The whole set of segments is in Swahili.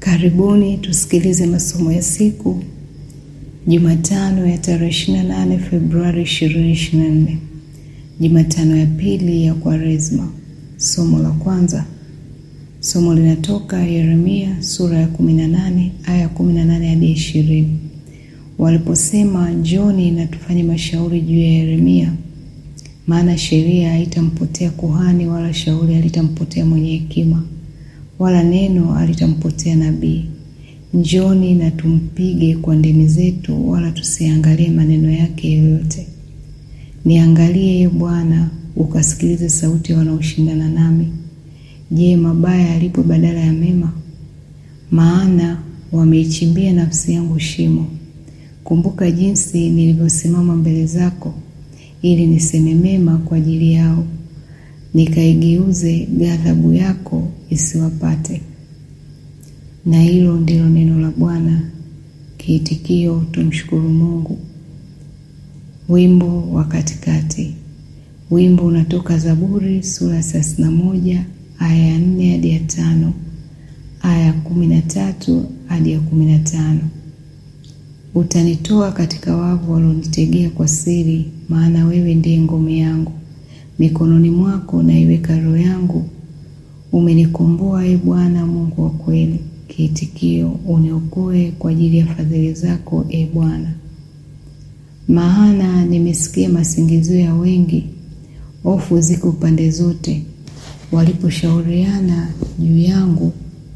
Karibuni tusikilize masomo ya siku Jumatano ya tarehe 28 Februari 2024, Jumatano ya pili ya Kwaresma. Somo la kwanza, somo linatoka Yeremia sura ya 18 aya 18 hadi 20. Waliposema njoni na tufanye mashauri juu ya Yeremia, maana sheria haitampotea kuhani, wala shauri halitampotea mwenye hekima wala neno halitampotea nabii. Njoni na tumpige kwa ndimi zetu, wala tusiangalie maneno yake yoyote. Niangalie, Ee Bwana, ukasikilize sauti ya wanaoshindana nami. Je, mabaya yalipo badala ya mema? Maana wameichimbia nafsi yangu shimo. Kumbuka jinsi nilivyosimama mbele zako, ili niseme mema kwa ajili yao nikaigeuze ghadhabu yako isiwapate. Na hilo ndilo neno la Bwana. Kiitikio, tumshukuru Mungu. Wimbo wa katikati. Wimbo unatoka Zaburi sura ya thelathini na moja aya ya nne hadi ya tano aya ya kumi na tatu hadi ya kumi na tano Utanitoa katika wavu walionitegea kwa siri, maana wewe ndiye ngome yangu mikononi mwako naiweka roho yangu. Umenikomboa, e Bwana Mungu wa kweli. Kiitikio, uniokoe kwa ajili ya fadhili zako, e Bwana. Maana nimesikia masingizio ya wengi, hofu ziko pande zote. Waliposhauriana juu yangu,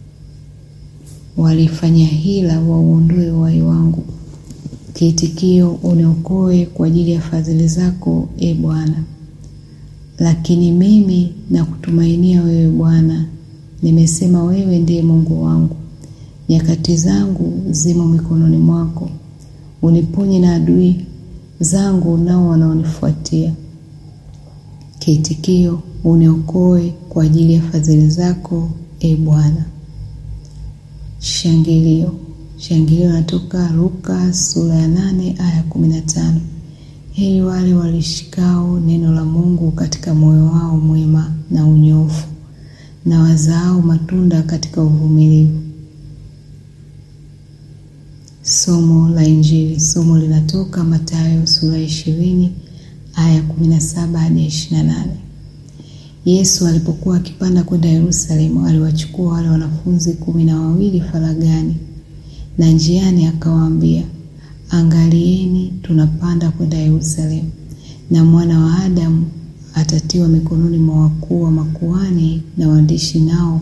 walifanya hila wauondoe uhai wangu. Kiitikio, uniokoe kwa ajili ya fadhili zako, e Bwana. Lakini mimi nakutumainia wewe Bwana, nimesema wewe ndiye Mungu wangu. Nyakati zangu zimo mikononi mwako, uniponye na adui zangu nao wanaonifuatia. Kiitikio, uniokoe kwa ajili ya fadhili zako, e Bwana. Shangilio. Shangilio natoka Luka sura ya nane aya kumi na tano. Heri wale walishikao neno la Mungu katika moyo wao mwema na unyofu, na wazaao matunda katika uvumilivu. Somo la Injili. Somo linatoka Mathayo sura ya ishirini aya kumi na saba hadi ya ishirini na nane. Yesu alipokuwa akipanda kwenda Yerusalemu, aliwachukua wale wanafunzi kumi na wawili faragani, na njiani akawaambia Angalieni, tunapanda kwenda Yerusalemu, na mwana wa Adamu atatiwa mikononi mwa wakuu wa makuhani na waandishi, nao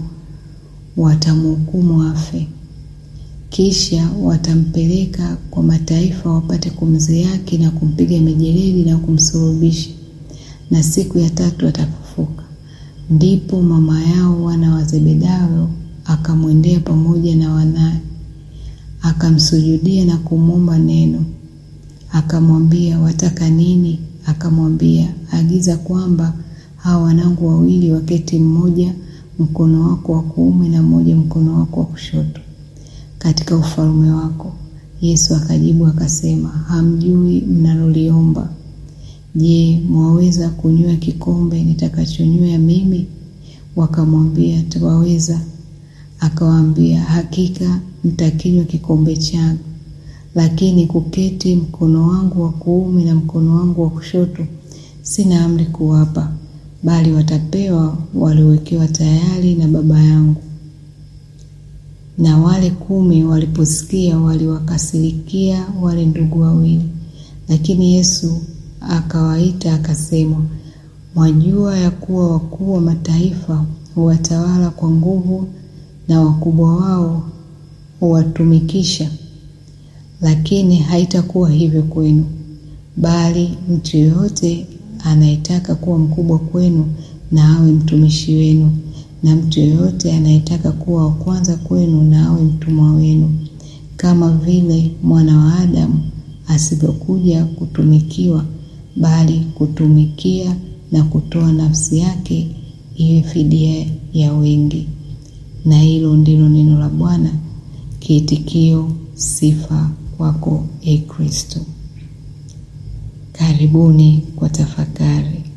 watamhukumu afe. Kisha watampeleka kwa mataifa wapate kumzihaki na kumpiga mijeledi na kumsulubisha, na siku ya tatu atafufuka. Ndipo mama yao wana wa Zebedayo akamwendea pamoja na wanaye akamsujudia na kumwomba neno. Akamwambia, wataka nini? Akamwambia, agiza kwamba hawa wanangu wawili waketi, mmoja mkono wako wa kuume na mmoja mkono wako wa kushoto, katika ufalme wako. Yesu akajibu akasema, hamjui mnaloliomba. Je, mwaweza kunywa kikombe nitakachonywa mimi? Wakamwambia, twaweza. Akawaambia, hakika mtakinywa kikombe changu, lakini kuketi mkono wangu wa kuume na mkono wangu wa kushoto sina amri kuwapa, bali watapewa waliowekewa tayari na Baba yangu. Na wale kumi waliposikia waliwakasirikia wale ndugu wawili, lakini Yesu akawaita akasema, mwajua ya kuwa wakuu wa mataifa huwatawala kwa nguvu na wakubwa wao huwatumikisha, lakini haitakuwa hivyo kwenu. Bali mtu yeyote anayetaka kuwa mkubwa kwenu na awe mtumishi wenu, na mtu yeyote anayetaka kuwa wa kwanza kwenu na awe mtumwa wenu, kama vile mwana wa Adamu asivyokuja kutumikiwa, bali kutumikia na kutoa nafsi yake iwe fidia ya wengi. Na hilo ndilo neno la Bwana. Kiitikio: sifa kwako, e Kristo. Karibuni kwa tafakari.